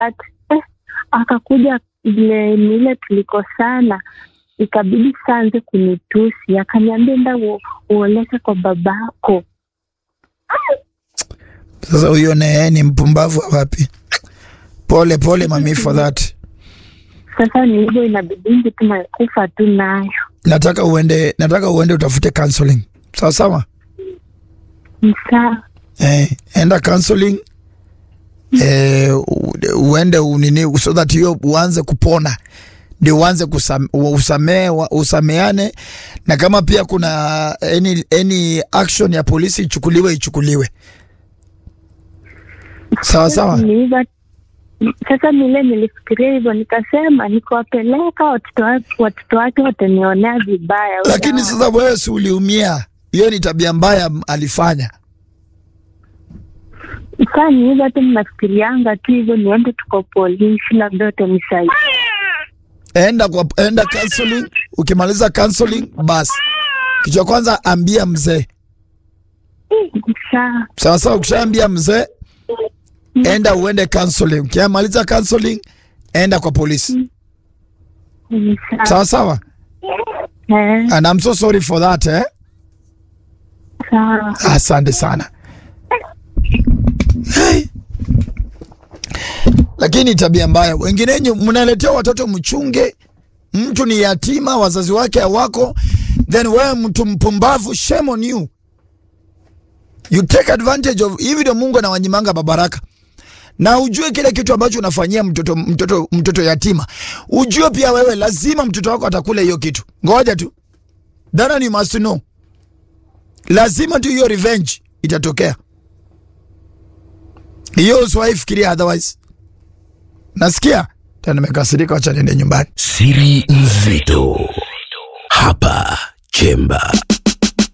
but eh, akakuja vile nile tulikosana ikabidi saanze kunitusi akaniambia enda u- uoleke kwa babako Sasa huyo naye ni mpumbavu wa wapi? Pole pole mami for that. sasa ni hivyo inabidingi tunakufa tu nayo Nataka uende, nataka uende utafute counseling. Sawa sawa. Ni sawa Eh, enda counseling. Eh, u- uende unini so that hiyo uanze kupona ndio uanze kusam, usamee, usameane na kama pia kuna any, any action ya polisi ichukuliwe ichukuliwe. Sawa sawa. Ni hivyo sasa nile nilifikiria hivyo nikasema nikiwapeleka watoto wake watoto wake watanionea vibaya Lakini sasa wewe si uliumia, hiyo ni tabia mbaya m- alifanya. saa ni hivyo tu mnafikirianga tu hivyo niende tuko polisi labda utanisaidia Enda kwa enda counseling, ukimaliza counseling basi kichwa kwanza ambia mzee. saa Sawa sawa, ukishaambia mzee enda uende counseling. Ukimaliza counseling enda kwa polisi. ni sawa Sawa sawa. Eh, And I'm so sorry for that eh. sawa Asante sana. Hey. Lakini tabia mbaya, wenginenyu mnaletea watoto mchunge, mtu ni yatima, wazazi wake hawako, then wewe mtu mpumbavu, shame on you. You take advantage of hivi, ndio Mungu anawanyimanga babaraka na ujue kile kitu ambacho unafanyia mtoto, mtoto, mtoto yatima, ujue pia wewe lazima mtoto wako atakula hiyo kitu. Ngoja tu, that one you must know lazima tu hiyo revenge itatokea. Hiyo usiwahi fikiria otherwise. Nasikia tena nimekasirika, wacha niende nyumbani. Siri nzito hapa Chemba.